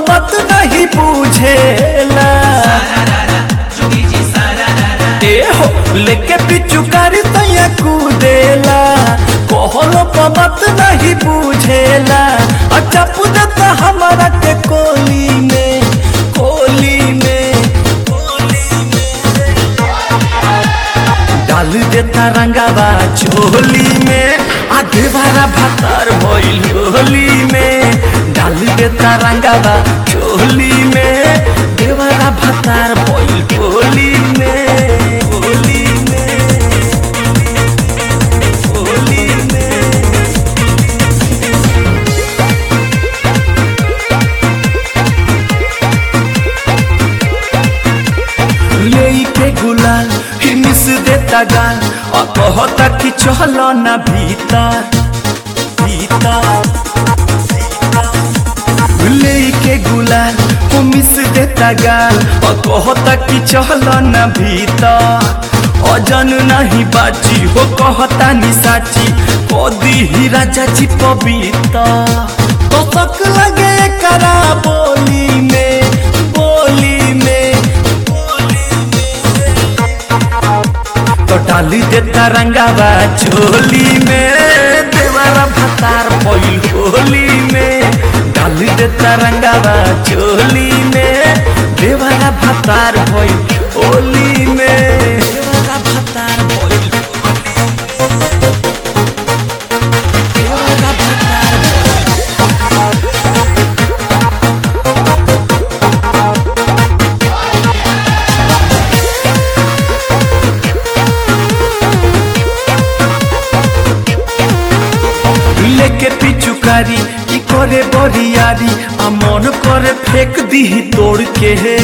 पमत नहीं बुझेला ए हो लेके पिचुकारी तैया कूदेला कहलो पमत नहीं बुझेला अच्छा पुदता हमारा के कोली में कोली में कोली में डाल देता रंगावा चोली में आधे बारा भातार भइल होली में डाल देता रंगावा चोली में देवारा भातार भइल होली में होली में होली में लेके गुलाल ही मिस देता गाल और कहता कि चलो ना भीतर भीतर लेके गुलाल वो मिस देता गाल और कहता कि चलो ना भीतर अजन नहीं बाची हो कहता नि साची कदी ही राजा जी पवित्र तो तक लगे करा बोली में बोली में तो डाली देता रंगावा चोली में देवारा भतार पइल होली में डाली देता रंगावा चोली में देवारा भतार पइल होली में देवारा भतार पइल देवारा भतार लेके पिचुकारी ई करे बरियारी आ मन करे फेंक दीही तोड़ के हे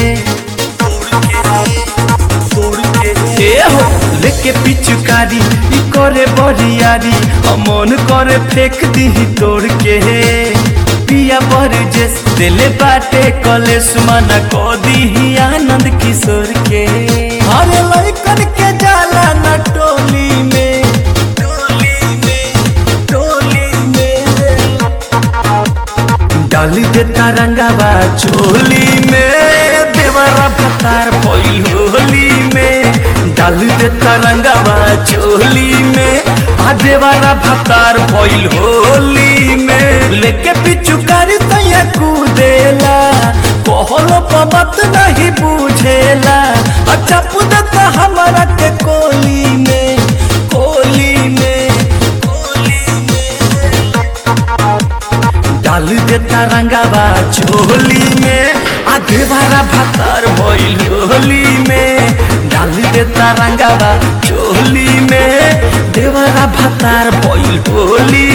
ए हो लेके पिचुकारी ई करे बरियारी आ मन करे फेंक दीही तोड़ के हे पिया बर जेस दिले बाटे कलेश मना को दीही आनंद किशोर के हरे लइकन के जाला न टोली में टोली में टोली में डाली देता रंगावा चोली में देवरा भतार भइल होली में डाली देता रंगावा चोली में आ देवरा भतार भइल होली में लेके पिचुकारी तैया कूदेला कहलो पमत नहीं बुझेला अच्छा पुदता हमारा के कोली में कोली में कोली में डाल देता रंगावा चोली में आधे बारा भातार भइल होली में डाल देता रंगावा चोली में देवरा भातार भइल होली